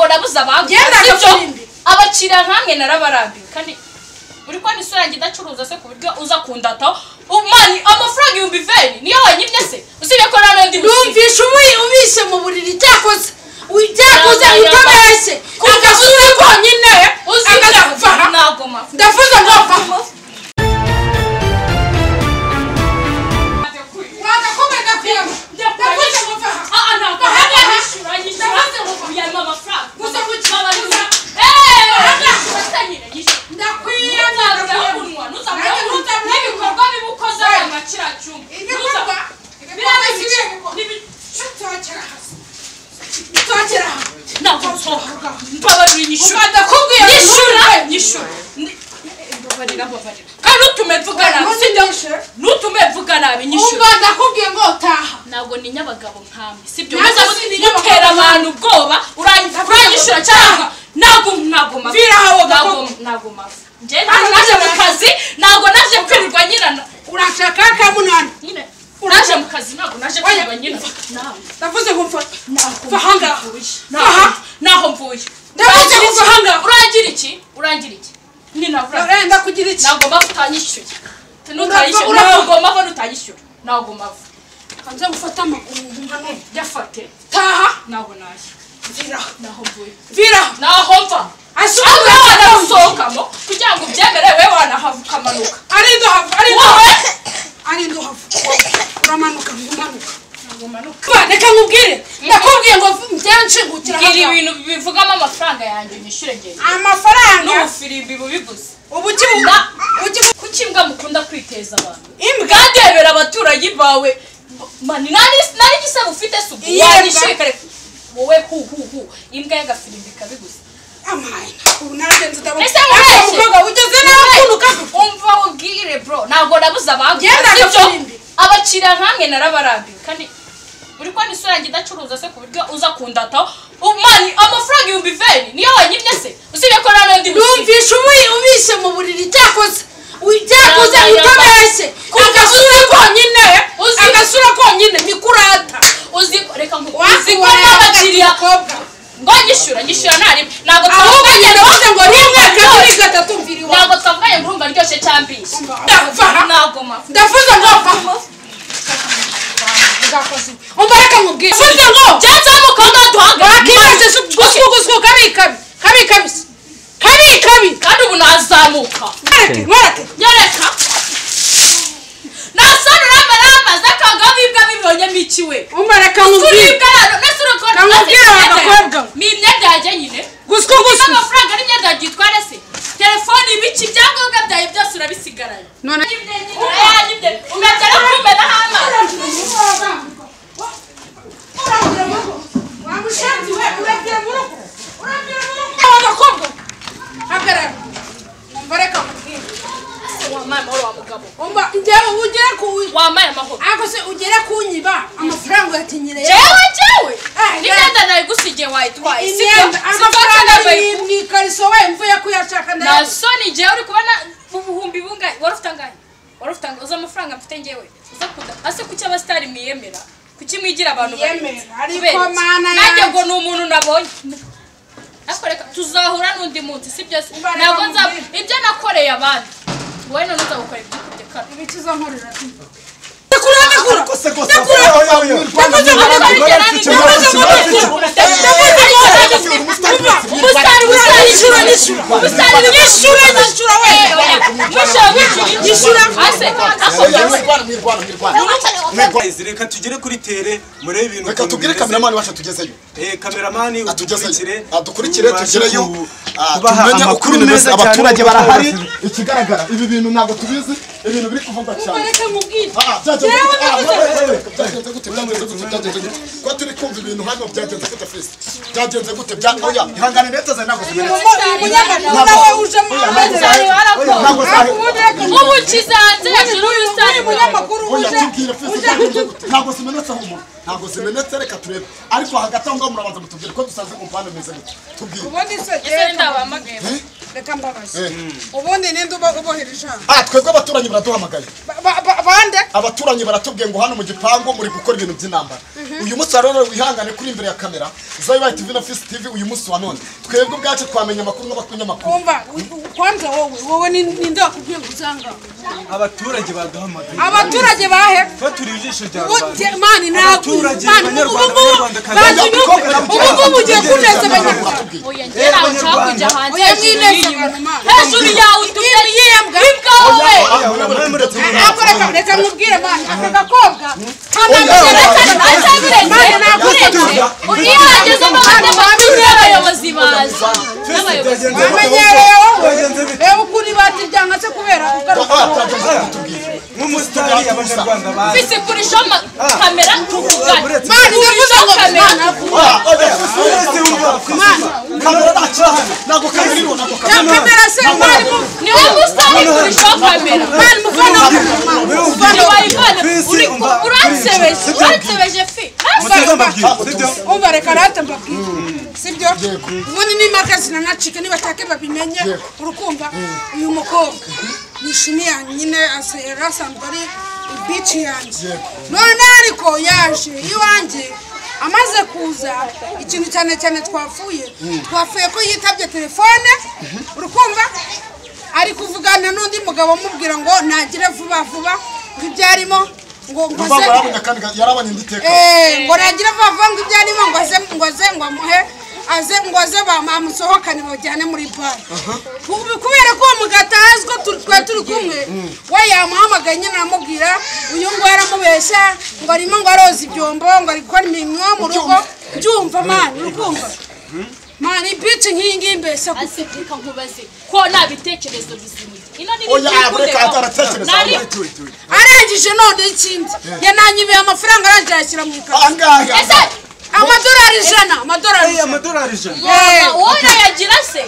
abagura Yenda sibyo? akabarindi. abakiriya nkamwe narabarambiwe kandi uri kubona isura yanjye idacuruza se ku buryo uza kundataho umani amafaranga ibihumbi veni niyo wanyimye se usibye ko nta n'undi musiba numvishe umuyi ubise mu buriri cyakoze cyakoze Yaba, yaba. utabeshye Kuko agasura konyine uzibye agapfa ntago mafu ndavuze ngo apfa wagakomeza kuyama ndavuze ngo apfa Ah, ah, ntabwo Bahanga bahanga yishyura yishyura uyarima amafaranga babaruza gusa gukibabariza eeeh watangire yishyura ndakwiye ntuzavuyeho umunwa ntuzavuyeho umunwa n'ibikorwa bibi ukoze aya makiracumi igikorwa biriya igikorwa n'ibi kibi tutokera hasi tutokera hasi ntabwo nsohoka mbabarira inyishyura badakubwiye nyishyura nyishyura Ni- mbabarira mbabarira kandi nutume mvuga nabi sibyo nutume mvuga nabi nyishyura umva ndakubwiye ngo taha ntabwo ni nyabagabo nkami sibyo Nanjye muza si ndi mutera nyabagabo. abantu ubwoba urangi- uranyishyura cyangwa ntabwo ntabwo mafi Vira aho ntabwo gakondo. ntabwo mafi njyewe ntabwo naje mu kazi ntabwo naje kwirirwa nyirana urashaka kamunani nyine naje mu kazi ntabwo naje kwirirwa nyina ntabwo ndavuze ngo mfa ntabwo Va ahangaha. mvuye. Va Ntabwo- aha. ntaho mvuye Ndabaza Urangira kuva iki? ahangaha. urangira iki urangira iki ninabura urenda kugira iki ntabwo mpamvu utanyishyuye Urava- nutanyishyura urava. ntabwo mpamvu utanyishyura ntabwo mpamvu nze gufata amaguru nkumva none jya fate taha ntabwo nashye vira naho mvuye vira naho mva asubiza ahubwo wanagusohokamo kugira ngo ubyemere we wanahava ukamanuka arindo hava arindo wowe arindo hava uramanuka ngumanuka ntabwo manuka Ba, reka nkubwire ndakubwiye ngo njyewe nshingukira mbwira hano. ibintu bivugamo amafaranga yanjye unyishyure ngende amafaranga n'ubufirimbi bubiguze ubuki Na- ubuki kuki imbwa mukunda kwiteza abantu imbwa bwadebera abaturanyi bawe mani nari nari igisa ufite subu Iyi wanishyuye mbwa. kare wowe hu hu hu imbwa y'agafirimbi ikabiguza amaye ubu naranje ndabona Ese mubeshye? umukobwa ugeze nawe ukunuka umva wubwire bro ntabwo nabuze abagura Genda sibyo agafirimbi. abakiriya nkamwe narabarambiwe kandi uri kubona isura yanjye idacuruza se ku buryo uza kundataho umani amafaranga ibihumbi veni niyo wanyimye se usibye ko nta n'undi musiba numvishe umuyi ubise mu buriri cyakoze Uy- cyakoze Yaba, yaba. utabeshye Kuko agasura konyine Uzi- agasura konyine ntikurata uzi reka ngo uzi ko wazikorera n'abakiriya umukobwa ngo nyishyura nyishyura nta rimwe ntabwo ahubwo twavuganye nyine ngo uvuze ngo ni umwe kabiri gatatu mviri wawe ntabwo twavuganye ngo urumva ryoshye cyambishye Ndava. ntabwo mpamvu ndavuze ngo va umva reka nkubwire ndavuze ngo cyangwa umukobwa we wakibaze duhagaze gusuku gusuku kabi kabi kabi kabi kabi kabi kandi ubu nazamuka mwareke mwareke nyereka nasore uramba namaze akanga bibwa bibonyemo iki we umva reka nkubwire turibwa rero nese urukora Namubwira abakobwa. ni imyenda yanjye nyine gusuku gusuku n'amafaranga n'imyenda yanjye itwara se telefone ibiki ibyangombwa byawe byose urabisigaranye none umegera kumenaho amazi wamaye amahoro wa mugabo wamaye amahoro ugere kunyiba amafaranga uyatinyereye jewe jewe Ah, n'imyenda nawe gusa igihe wayitwaye sibyo imyenda sibyo amafaranga tunambaye ni mu ikariso we mvuye kuyashaka na ndayabuze soni igihe uri kubona ubuhumbi bungahe wari ufite angahe wari ufite angahe uzi amafaranga mfite ngewe uza kuda ase kuki abasitari mwiyemera kuki mwigira abantu Yemera, barenze? ariko Kubera iki? mana nanjye yanjye. ngo ni umuntu nabonye ariko reka tuzahura n'undi munsi si byose Ubareba ntabwo mu nza gihe. ibyo nakoreye abandi wowe none uzagukora ibyo kurya kano ibiki izo nkorera ndakura ndakura Kose kose. Ndakura. Ndakura. ubusitani busitani yishyura yishyura ubusitani yishyura yishyura we mwishyura mwishyura Yishyura. ase akubwira Guys, reka tugere kuri tere murebe ibintu reka ukuntu tubwire bimeze. kameramani wacu tugezeyo Eh, kameramani atugezeyo udukurikire adukurikire tubashe tugereyo ku- ah, kubaha tumenye amakuru ukuri meza meza cyane abaturage uko barahari bahagaze. ikigaragara ibi bintu ntabwo tubizi ibintu biri kuvugwa cyane reka mubwire Ah, byagenze Yewe, gute? Ah, navuze. wewe, wewe, byagenze gute byagenze gute byagenze gute ko turi kumva ibintu hano byagenze gute fisi byagenze gute bya oya ihangane leta zawe ntabwo zimenetse umunyamakuru nawe ujemo ubusitani barakora ntabwo zawe ubu nshyize hejuru y'ubusitani bwawe umunyamakuru oya uje tubwire fisi uje byagenze gute ntabwo zimenetse aho umuntu ntabwo zimenetse reka turebe ariko hagati aho ngaho murabanza mutubwire ko dusanze ku mpande meze gute tubwire ubundi se ese ndabahamagaye reka mbabaze Eh. ubundi ninde uba ubohereje hano Ah, twebwe abaturanyi baraduhamagaye Ba- ba- ba- abande abaturanyi baratubwiye ngo hano mu gipangu muri gukora ibintu by'intambara uyu munsi wa rero wihangane kuri imbere ya kamera zayibaye tv na fisi tv uyu munsi wa none twebwe ubwacu twamenya amakuru n'abakunyamakuru umva u- u- kwanza wowe wowe ni- ninde wakubwiye ngo uzanga abaturage baduhamagaye abaturage bahe baturiye ijisho rya Wote- rubanda mani ntabwo Abaturage, mani ubu Abanyarwanda, ngubu Abanyarwandakazi. bazi Oya, nuko mukobwa, ubu ngubu ugiye kuneza abanyarwanda Baratubwiye. Oya, ngera aho cyakurya hanze Oya, hejuru mwineze y'iyi mbwa. abantu, Mana. hejuru yawe utuye yiyembwa imbwa wowe Oya, oya, oya, muretse Eh, umuntu. ako reka reka mubwire mani aka gakobwa Oya, oya, oya, Keretse oya, oya, ntazabirenze, Yatutuza. iyo hagezemo abadepite n'abayobozi baza n'abayobozi Byagenze gute? bamenyereye Byagenze wowe bite? reba ukuntu ibati ryangatse kubera kugaruka Oya, byagenze gutubwira. nk'umusitari abanyarwanda bazi mfise kurisha kamera tuvugane uretse- mani ndavuze ngo mani Oya, oya, uretse wumva mani kamera nta cyaha ntabwo kamera iriho ntabwo kamera na kamera se mani mu niwe musitari kurisha kamera mani mufana Ni mufana wayivana uri uransebeje uransebeje fi muteze amabwiriza sibyo umva reka rate mbabwire sibyo Yego. ubundi nimaka zinanacika nibashake babimenye Yego. urukumva uyu mukobwa nishimi yanyu nyine asa- yari asanzwe ari ibici yanjye Yego. none ariko yaje iwanjye amaze kuza ikintu cyane cyane twapfuye twapfuye ko yitabye telefone urukumva ari kuvugana n'undi mugabo amubwira ngo nagire vuba vuba ngo ibyo arimo ngo Urwango ngoze yarabonye kandi yarabonye indi teka. Eh, ngo nagire vavanga ibyo arimo ngo aze ngo aze ngo amuhe aze ngo aze bam- amusohokane bajyane muri bare Kubi- kubera ko uwo mugati azi ko tu- twari turi kumwe we yamuhamagaye nyine aramubwira uyu ngo yaramubeshya ngo arimo ngo aroza ibyombo ngo ari gukora imirimo yo mu rugo byumva mani urukumva mani bici nk'iyi ngiyi mbese ku- ase reka nkubaze ko nta bitekerezo bizima ino ni Oya, reka ataratekereza. nari arangije none ikindi yananyibeye amafaranga arangije ayashyira mu Aha ikarita ngaha. ese amadolari ijana amadolari Eh, ijana amadolari ijana Eh, wowe urayagira se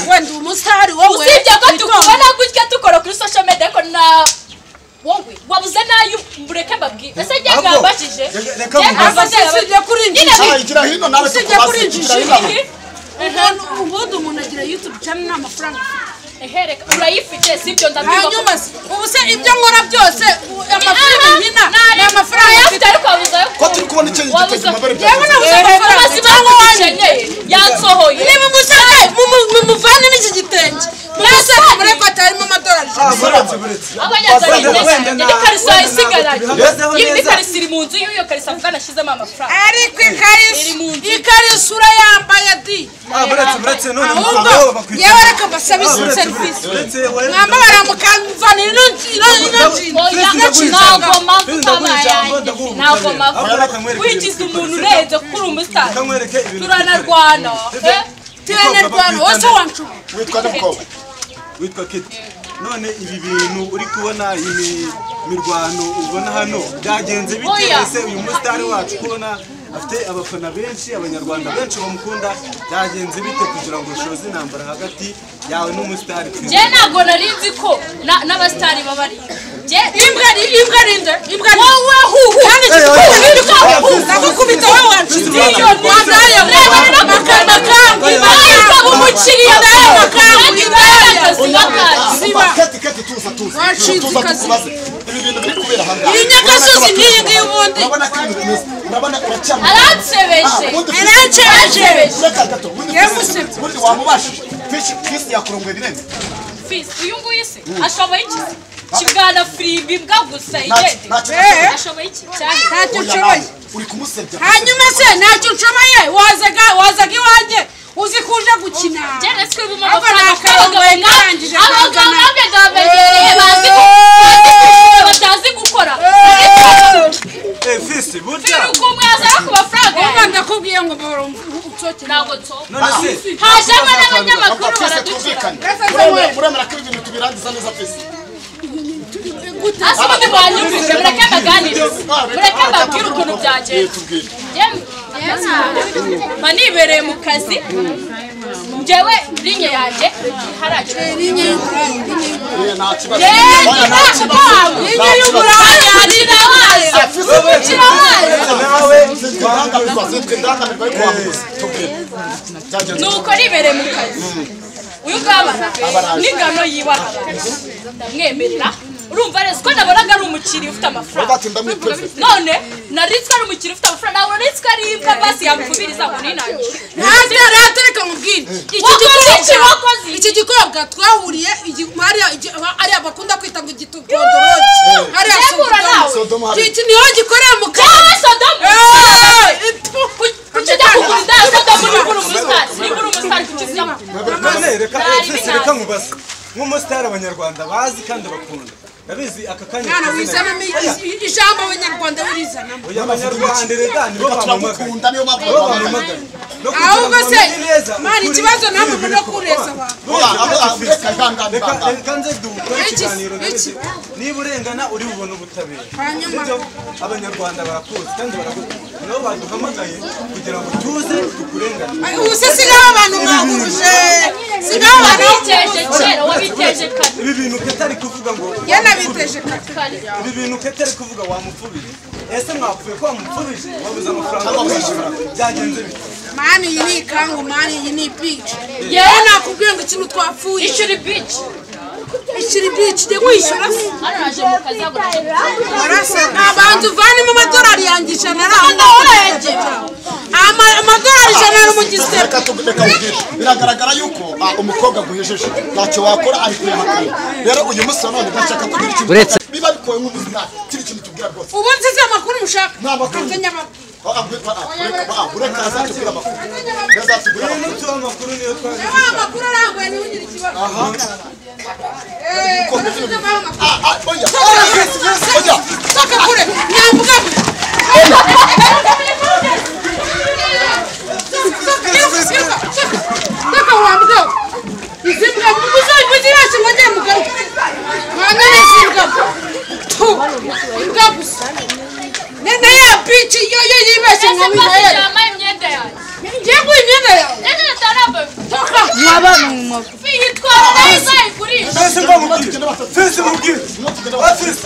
wenda umusitari wowe usibye ko tukubona gutya dukora kuri social media ariko na wowe wabuze nayo mureke mbabwire ese njye Ahubwo, mwambajije reka- reka Njye mvubaze. mvubaze, usibye kuri nyine njiji Ah, igira hino nawe Usibye tukubaze, kuri igira injiji. hino. bibiri umuntu ubundi umuntu agira youtube channel nta mafaranga afite. ehe reka urayifite sibyo hanyuma ndabyuka se, ubu se ibyo nkora byose u- amafaranga nkina ni amafaranga ayafite afite ariko wabuze ayo Ko turi kubona icyo wabuze gitego amabere yewe byagenze. nabuze kuva ubuzima bukenyeye yansohoye niba umusaka mumuvane n'iki gitenge umusaka muri ko atarimo amadolari ijana buretse buretse abanyazarinda Wenda- wenda ni karisa nta- isigaraye tubibazeho iyi ni neza. karisa iri mu nzu y'iyo karisa mvuga nashyizemo amafaranga ariko ikarisa Iri mu nzu. ikarisa urayambaye di Ah, buretse buretse none ahubwo mugabo bakwiye yewe reka mbasabe Ah, izi buretse, serivisi buretse, wowe- mwambabara mukamvanira ino ino ino jini Oya, Perezida Bwiza. ntabwo mpamvu Perezida utaba Bwiza, yanjye ndaguha ntabwo ubutabera. mpamvu Ahora akamwereka wigize ibintu umuntu bikorwa. urenze kuri umusitari Akamwereka ibintu turanarwana bikorwa. eh? turanarwana wose wanshuma Witwa nde mukobwa? witwa kiti none ibi bintu uri kubona iyi mirwano ubona hano byagenze Oya. bitewe se uyu musitari wacu kubona afite abafana benshi abanyarwanda benshi bamukunda byagenze bite kugira ngo ushoze intambara hagati yawe n'umusitari njye ntabwo nari nzi ko na- n'abasitari baba ari njye imbwa ni imbwa ni nde imbwa ni wowe huhu kandi Eh, oya, oya. imbwa huhu ndagukubita wowe wanshuma Perezida Bwiza. wambaye Reba, makamba kambi Oya, ariko umukiriya wambaye makamba Imbaraga indaya zibagaye. ziba Kati, kati, tuza, tuza. Wacitse Tuza, ikazi. tukubaze. Ibi bintu biri kubera aha ngaha. iri nyagasozi n'iyi ngiyi ubundi Urabona ko ibintu bimeze. Urabona uracyamye. aransebeje Ah, ubundi Chris- aransebeje. Ureka gato. Ubundi Chris- Yamusebye. ubundi wamubashije. Chris- Chris yakurongoye birenze. fisi uyu nguyu se ashoboye iki kibwana firimbi mbwa gusa Nta- igende nta cyo- Eh. ashoboye iki cyane ntacyo Oya, nshoboye nawe, uri kumusebya. hanyuma se ntacyo nshoboye wazaga wazaga iwanjye uzi ko uje gukina Jane siku hivi Hapa mama na fulani karongo abagabo nga- yarangije abagabo kwangana. nabyo ndababegereye bazi gu- bazi kwishyura batazi gukora fisi burya Firi uko umwe yazana ku mafaranga uba yawe. ndakubwiye ngo barumva ucokera ntabwo nso none se hajemo Papa, n'abanyamakuru Chris, baraducira twumvikane. Rasa Muremera- zawe. muremera ko ibi bintu tubirangiza neza, Chris? gute hasi ubundi mwanyumvise mureke mbaganirize Ah, reka- mureke ah, mbabwire reka- ukuntu Eh, byagenda tubwire. Njyewe- mba nibereye mu kazi njyewe linye yanjye ntiharajya rinye y'uburaya rinye y'uburaya Eh, nta kibazo. Oya, nta kibazo. rinye y'uburaya rinye y'uburaya buretse nawe nuko ribereye mu kazi uyu ngaba n'ingano yibaha abantu ndamwemerera urumva rero ko nabonaga ari umukiriya ufite amafaranga Robert ndamwiteze. none naritswe ari umukiriya ufite amafaranga nabona naritswe ari imbwa basi yamukubiriza ngo ninangira nanjye rero reka nkubwire iki Wakoze iki, gikobwa wakoze iki? iki gikobwa twahuriye igi- hariya igi- hariya bakunda kwita ngo igitugondoroge hariya Yegura nawe. Sodomu hari- iki niho gikorera mu wowe kanwa sodomu Eh, Ku- kuki ujya kugura inda ya sodomu niba uri umusitari niba uri umusitari kuki uzijya kugura none reka Nari ese binazi. reka nkubaze nk'umusitari abanyarwanda bazi kandi bakunda ndabizi aka kanya mwana kazina- wizanamo i- ijambo abanyarwanda wirizanamo oya abanyarwanda reka nibo Reka bamamagaye turamukunda niyo mpamvu nibo bamwamagana bamamagaye No kugira ahubwo ngo se bamenye neza mwana ukuri ikibazo namwe kw'ibi murimo biri kureza kuba. abantu Aba- Bose aba- bafite- reka ganga- Reka ganga. reka nze dukore Iki- ikiganiro ndabizi iki. niba urengana uri bubone ubutabera Hanyuma. Sibyo? abanyarwanda barakuzi kandi baragukunda nibo baduhamagaye kugira ngo tuze tukurengane Ay, ubu se si nk'aba bantu mwahuruje si nk'aba bantu wabiteje kera wabiteje kare ibi bintu katari kuvuga ngo ye nabiteje kare ibi bintu katari kuvuga wamupfubije ese mwapfuye ko wamupfubije wabuze amafaranga yo kwishyura byagenze bite mani iyi ni ikangu mani iyi ni ibici yewe Yewe. nakubwiye ngo ikintu twapfuye ishyura ibici ishyura ibici jya wishyura se hano naje mu kazi yagura warasa abantu uvanemo amadolari yanjye ijana ari Ujya aho ngaho wenge. Ama- amadolari ijana ari mu gisebe reka tu- reka nkubwire. biragaragara yuko ah, umukobwa aguhejeje ntacyo wakora ari kuyahakana rero uyu munsi wa none ndashaka kugira ikintu Uretse- biba bikowe nk'umuzima kiri ikintu tubwira rwose ubu nziza amakuru mushaka Nta makuru. azanye amakuru Ah, ah, ureka ah, ureka, ah, ureka azatubwira amakuru yazatubwira amakuru. rero tuba amakuru niyo twaje Aba amakuru arambuye niwe ugira ikibazo Eh, Umukobwa baravuze abaha amakuru. Ah, ah, oya oya soka kure nyambuka soka wambuka izi mbwa mubuze muzirashe ngo njye mugaruke mwana n'izi mbwa tu mbwa gusa ne ne ya bici yo yo yibeshye ese ngo pasi bihera yambaye imyenda yanjye ngiye kuba imyenda yawe ndetse natanambaye soka yitwara neza igurisha twese mubwire twese mubwire Tugenda batatu. twese mubwire Tugenda bafise